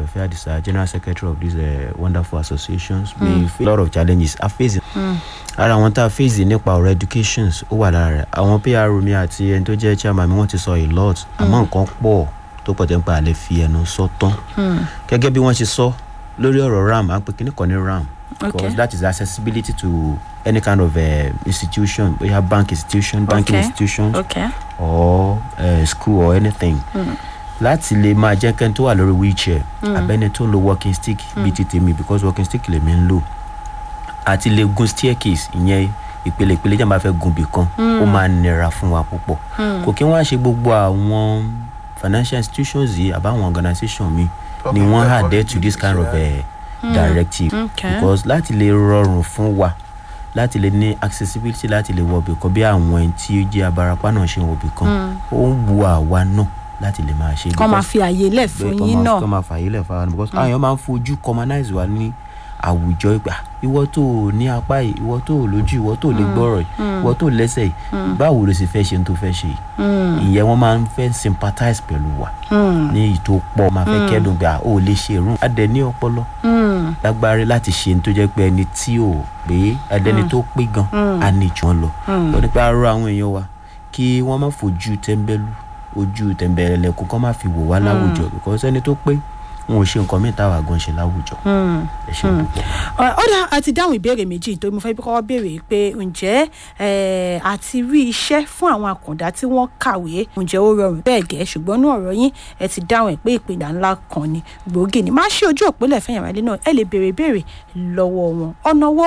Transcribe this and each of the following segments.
Orefe Adisa, General Secretary of these uh, wonderful associations. We face a lot of challenges. A face ara àwọn tá a face nípa ọ̀rọ̀ educations ó wà lára rẹ̀. Àwọn PR mi àti ẹni tó jẹ́ chairman mi wọ́n ti sọ a lot. Àmọ́ nǹkan pọ̀ tó pọ̀ tẹ́ ń pa àlẹ́ fi ẹnu sọ tán. Gẹ́gẹ́ bí wọ́n ṣe sọ lórí ọ̀rọ̀ RAM, à ń pè kíní kan ní RAM. Okay. Because that is accessibility to any kind of uh, institution, bóyá bank institution, banking Okay. institutions okay or uh, school or anything láti lè máa jẹ́ kẹ́ni tó wà lórí wheelchair abẹ́ni tó ń lo walking stick bíi ti tèmi because walking stick lèmi ń lò àti lè gun staircase ìyẹn ìpele ìpele jẹ́ máa fẹ́ gun bì kan ó máa nira fún wa púpọ̀ kò kí wọ́n á ṣe gbogbo àwọn financial institutions yìí àbáwọn organisation mi ni Public- wọ́n adhere public to this kind of judiciary. uh, directive Okay. because láti lè rọrùn fún wa láti lè ní accessibility láti lè wọbì kan bí àwọn ẹni tí ó jẹ́ abarapá náà ṣe ń wọbì kan ó ń wu àwa náà láti lè máa ṣe kọ́ máa because- fi àyè lẹ̀ fún bẹ́ẹ̀, kọ́ yín máa- náà kọ́ máa fààyè lẹ̀ fáwọn because àwọn èèyàn máa ń fojú commonize wa ní àwùjọ ìgbà ìwọ tó o ní apá yìí ìwọ tó o lójú ìwọ tó o lè gbọ́rọ̀ yìí ìwọ tó o lẹ́sẹ̀ yìí báwo ló sì fẹ́ ṣe ní tó fẹ́ ṣe yìí ìyẹn wọ́n máa ń fẹ́ sympathize pẹ̀lú wa ní èyí tó pọ̀ máa fẹ́ kẹ́dùn pé à ó lè ṣe irun adẹ ní ọpọlọ lágbára láti ṣe ní tó jẹ́ pé ẹni tí ò pé ẹdẹni tó pé gan á ní jù wọn lọ lọ nípa arọ àwọn èèyàn wa kí wọ́n má fojú tẹ́ńbẹ́lú ojú tẹ̀m̀bẹ̀rẹ̀lẹ̀kùn kọ́ má fi wò wá láwùjọ because ẹni tó pé wọn ò ṣe nǹkan mìíràn táwa gan ṣe láwùjọ ẹ ṣe púpọ̀. ó dá a ti dáhùn ìbéèrè méjì tó mo fẹ́ bí kọ́kọ́ béèrè pé ǹjẹ́ eh, àti rí iṣẹ́ fún àwọn àkàndá tí wọ́n kàwé ǹjẹ́ ó rọrùn bẹ́ẹ̀ gẹ́ ṣùgbọ́n ní ọ̀rọ̀ yín ẹ ti dáhùn ẹ̀ pé ìpìlẹ̀ ńlá kan ni gbòógì ni máa ṣe ojú òpínlẹ̀ fẹ́yìn àwálé náà ẹ lè béèrè béèrè lọ́wọ́ wọn ọ̀nà wo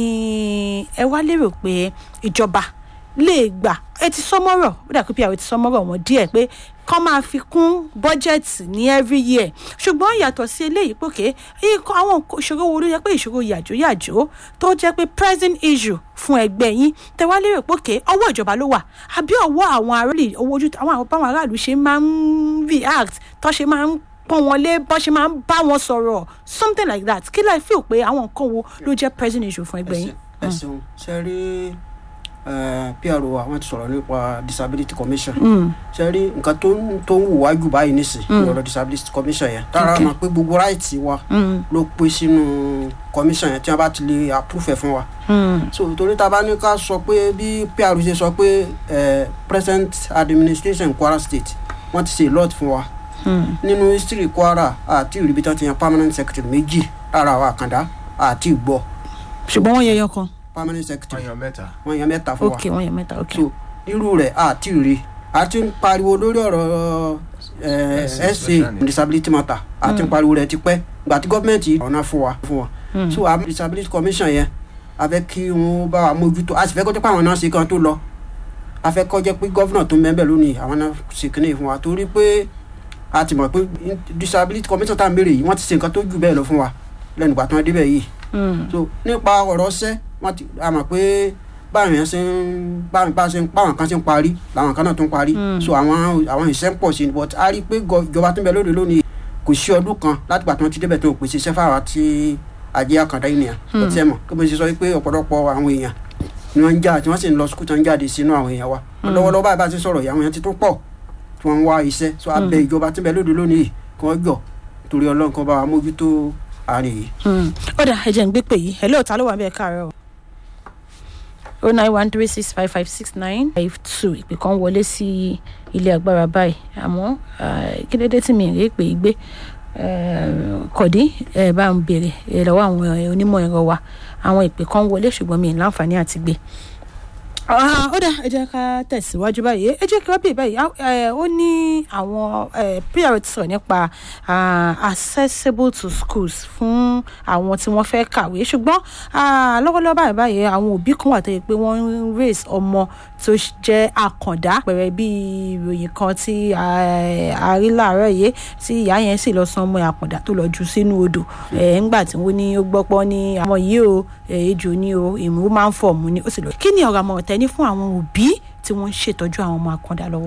ni ẹ wá lérò pé ìjọba lè gbà ẹ ti sọmọ́rọ̀ ó dà pé àwọn ti sọmọ́rọ̀ wọn díẹ̀ pé kọ́ máa fi kún bọ́jẹ̀tì ní every year ṣùgbọ́n yàtọ̀ sí eléyìí pòkè ikọ̀ àwọn nǹkan- ìṣòro wo ló jẹ́ pé ìṣòro yàjóyàjó tó jẹ́ pé present issue fún ẹgbẹ́ yín tẹ̀wá lérò pòkè ọwọ́ ìjọba ló wà àbí ọwọ́ àwọn aráàlú owó ojú àwọn àwọn báwọn aráàlú ṣe máa ń react tó ṣe máa ń pọ́n wọn lé bọ́ ṣe máa ń bá wọn sọ̀rọ̀ something like that kí láì feel pé àwọn nǹkan wo ló jẹ́ present issue fún ẹgbẹ́ yín. ẹ ṣeun ṣe rí pr wa wọn ti sọ̀rọ̀ nípa disability commission ṣe rí nǹkan tó ń tó ń wù wájú báyìí nísìn ní ọ̀rọ̀ disability commission yẹn tára Okay. mọ̀ pé gbogbo right wa ló pé sínú commission yẹn tí wọ́n bá ti lè approve ẹ̀ fún wa so torí tá a bá ní ká sọ pé bí pr ṣe sọ pé eh, present administration kwara state wọ́n ti ṣe a lot fún wa nínú history kwara àti ìrìbí tán ti yan permanent secretary méjì lára àwọn àkàndá àti ìgbọ́ ṣùgbọ́n wọ́n yẹ yan kan permanent secretary ọyàn mẹ́ta. wọ́n yan mẹ́ta fún wa ok wọ́n yẹ mẹ́ta ok. so irú rẹ̀ àti rí a ti ń pariwo lórí ọ̀rọ̀ eh, Ẹ̀sìn, sa social need. disability matter a ti ń pariwo rẹ̀ tipẹ́ gbà tí gọ́ọ̀mẹ̀ntì ọ̀nà fún wa fún wa so àwọn disability commission yẹn a fẹ́ kí wọ́n bá wa mójútó a sì fẹ́ kó jẹ́ pé àwọn náà ṣe kan tó lọ a fẹ́ kó jẹ́ pé gọ́vnà tó ń bẹ́ẹ̀ lónìí àwọn náà ṣe kíní fún wa torí pé a ti mọ̀ pé disability commission tá à ń béèrè yìí wọ́n ti ṣe nǹkan tó jù bẹ́ẹ̀ lọ fún wa lẹ́nu ìgbà tí wọ́n débẹ̀ yìí so nípa ọ̀rọ̀ ṣẹ́ wọ́n ti a mọ̀ pé báwọn yẹn ṣe ń bá bá ṣe ń báwọn kan ṣe ń parí làwọn kan náà tún parí so àwọn àwọn ìṣẹ́ ń pọ̀ sí i but a rí i pé gọ- ìjọba tó ń bẹ lóde lónìí kò sí ọdún kan láti gbà tí wọ́n ti débẹ̀ tó ń pèsè iṣẹ́ fáwọn tí ajé àkàndá ènìyàn kò tí ẹ mọ̀ kí mo ṣe sọ pé ọ̀pọ̀lọpọ̀ àwọn èèyàn ni wọ́n ń jà tí wọ́n sì ń lọ sukùl tó ń jáde sínú àwọn èèyàn wa lọ́wọ́lọ́wọ́ báyìí bá ti sọ̀rọ̀ yìí àwọn èèyàn ti tún pọ̀ tí wọ́n ń wá iṣẹ́ so abẹ ìjọba tó ń bẹ lóde lónìí kí wọ́n jọ torí ọlọ́run kan bá wa mójútó àárín yìí. ó dà ẹ̀jẹ̀ ń gbé pè yìí hello ta ló wà bẹ́ẹ̀ káàárọ̀ o nine one three six five five six nine five two ìpè kan wọlé sí ilé agbára báyìí àmọ́ eh, kí dédé tí mi rí pé gbé eh, kọ̀dí ẹ bá ń béèrè eh, lọ́wọ́ àwọn eh, onímọ̀ ẹ̀rọ wa àwọn ìpè kan wọlé ṣùgbọ́n mi ì láǹfààní àti gbé Ah, ó dà ẹ jẹ́ ká tẹ̀síwájú báyìí ẹ jẹ́ kí wọ́n bèèrè báyìí Ah, eh, ó ní àwọn eh, pr ti sọ̀rọ̀ nípa ah, accessible to schools fún àwọn tí wọ́n fẹ́ kàwé ṣùgbọ́n ah, lọ́wọ́lọ́wọ́ báyìí báyìí àwọn òbí kan wà tó yẹ pé wọ́n ń raise ọmọ tó jẹ́ àkàndá pẹ̀rẹ̀ bí ìròyìn kan tí ah, a rí láàárọ̀ yìí tí ìyá yẹn sì lọ san ọmọ àkàndá tó lọ jù sínú odò ẹ̀ ńgbà tí wọ́n ní ó gbọ́pọ́ ní àwọn yìí o eh, ejò ní o ìmú máa ń fọ̀ mú ni ó sì lọ. kí ni ọ̀rọ̀ àmọ̀ràn tẹ́ ní fún àwọn òbí tí wọ́n ń ṣètọ́jú àwọn ọmọ àkàndá lọ́wọ́.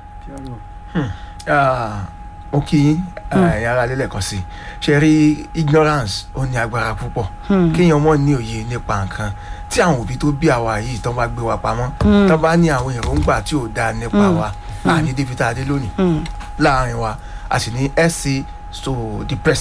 Ah, mo kí yín ẹ̀yin ara lélẹ̀ kan sí i ṣe rí ignorance ó ní agbára púpọ̀ kéèyàn mọ̀ ní òye nípa nǹkan tí àwọn òbí tó bí àwa yìí tán bá gbé wa pamọ́ tán bá ní àwọn èròǹgbà tí ò dáa nípa wa àní débi tá a dé lónìí láàrin wa a sì ní sc so the president.